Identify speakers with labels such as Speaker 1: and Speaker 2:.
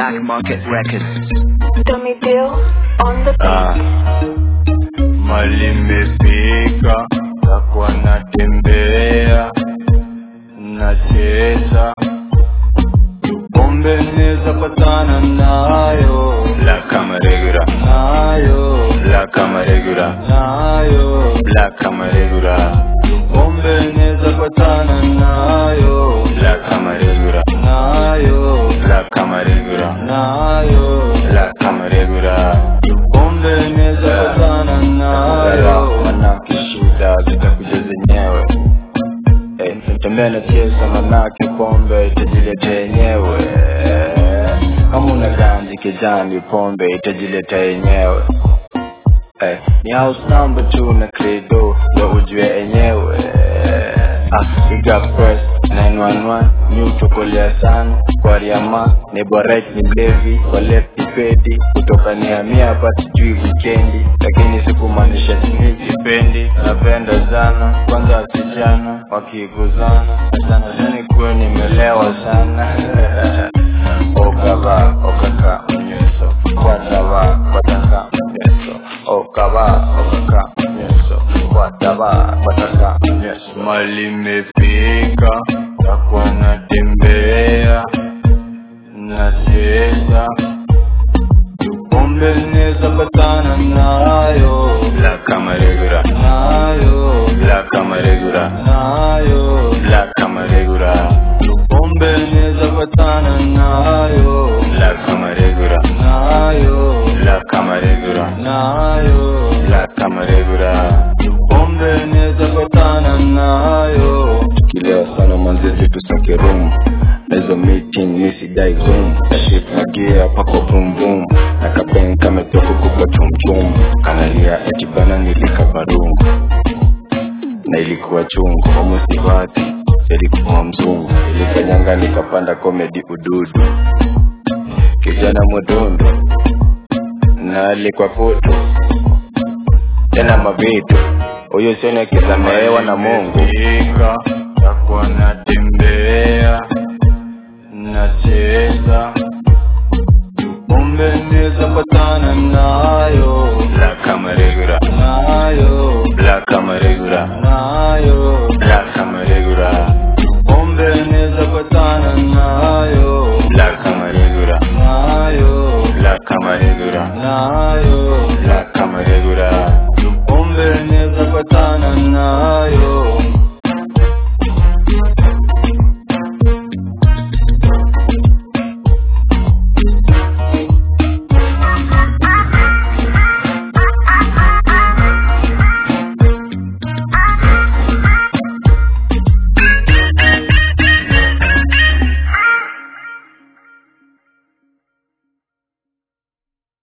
Speaker 1: Black Market Records.
Speaker 2: Dummy Deal on the
Speaker 3: Ah,
Speaker 2: beat.
Speaker 3: mali imefika, takuwa natembea, nacheza pombe neza patana nayo Black kama regular nayo Black kama regular nayo Black kama regular pombe neza patana nayo Black kama regular nayo Black kama regular nayo Black kama regular pombe neza patana nayo manake shida zitakuja zenyewe Eh, tembea na chesa manake pombe itajileta yenyewe Eh, kama una ganji kijani pombe itajileta yenyewe Eh, ni house number two na credo ndo ujue enyewe ah, we got press 911 mi uchokolea sana kwa riama nebo right ni mlevi kwa left ni pedi kutoka niamia hapa sijui wikendi lakini sikumaanisha sini sipendi napenda sana kwanza wasichana wakiguzana sana zani kuwe nimelewa sana okava okaka mnyeso kwatava kwataka mnyeso okava okaka mnyeso kwatava kwataka mnyeso mali imefika takuwa natembea nacheza pombe neza patana nayo Black kama regular nayo Black kama regular nayo Black kama regular pombe neza patana nayo Black kama regular nayo Black kama regular nayo Black kama regular pombe neza patana nayo tukilewa sana manzezi tusake room nazo meeting nisidai zoom kashif magia pako boom boom na kapen kametoka kubwa chumchum kanalia eti bana nilika barum na ilikuwa chungu omusivati ilikuwa mzungu ilikanyanga nikapanda komedi ududu kijana mudundu na alikuwa kutu tena mavitu huyo sioni akisamehewa na mungu takuwa nate